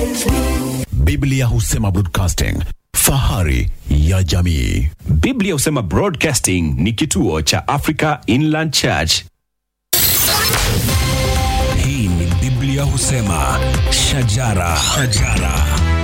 Biblia husema broadcasting, fahari ya jamii. Biblia husema Broadcasting ni kituo cha Africa Inland Church. Hii ni Biblia husema shajara, shajara.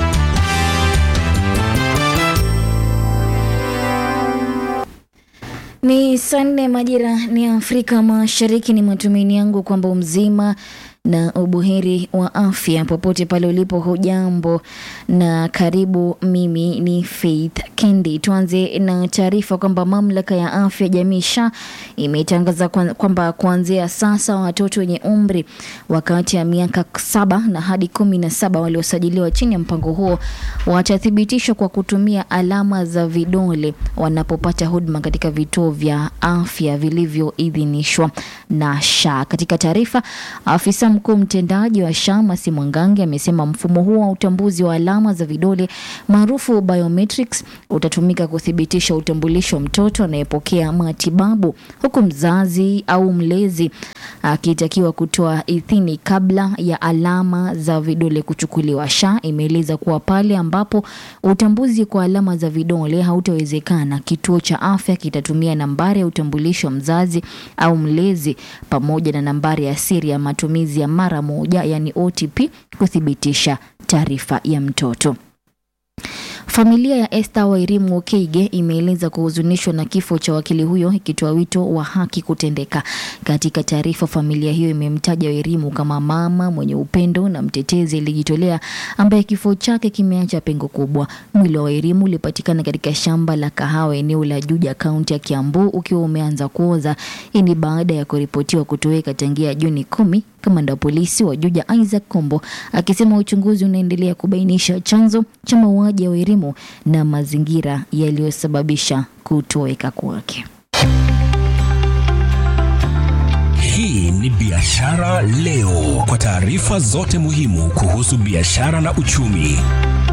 Ni saa nne majira ni Afrika Mashariki. Ni matumaini yangu kwamba umzima na ubuheri wa afya popote pale ulipo. Hujambo na karibu. Mimi ni Faith Kendi. Tuanze na taarifa kwamba mamlaka ya afya jamii SHA imetangaza kwa- kwamba kuanzia sasa watoto wenye umri wa kati ya miaka saba na hadi kumi na saba waliosajiliwa chini ya mpango huo watathibitishwa kwa kutumia alama za vidole wanapopata huduma katika vituo vya afya vilivyoidhinishwa na SHA. Katika taarifa, afisa mkuu mtendaji wa SHA Masi Mwangangi amesema mfumo huo wa utambuzi wa alama za vidole maarufu biometrics utatumika kuthibitisha utambulisho wa mtoto anayepokea matibabu, huku mzazi au mlezi akitakiwa kutoa idhini kabla ya alama za vidole kuchukuliwa. SHA imeeleza kuwa pale ambapo utambuzi kwa alama za vidole hautawezekana, kituo cha afya kitatumia nambari ya utambulisho wa mzazi au mlezi pamoja na nambari ya siri ya matumizi ya mara moja, yani OTP, kuthibitisha taarifa ya mtoto. Familia ya Esther Wairimu Okeige imeeleza kuhuzunishwa na kifo cha wakili huyo ikitoa wito wa haki kutendeka. Katika taarifa, familia hiyo imemtaja Wairimu kama mama mwenye upendo na mtetezi aliyejitolea ambaye kifo chake kimeacha pengo kubwa. Mwili wa Wairimu ulipatikana katika shamba la kahawa eneo la Juja, kaunti ya Kiambu ukiwa umeanza kuoza. Hii ni baada ya kuripotiwa kutoweka tangia Juni kumi Kamanda wa polisi wa Juja Isaac Kombo akisema uchunguzi unaendelea kubainisha chanzo cha mauaji ya Wairimu na mazingira yaliyosababisha kutoweka kwake. Hii ni Biashara Leo, kwa taarifa zote muhimu kuhusu biashara na uchumi.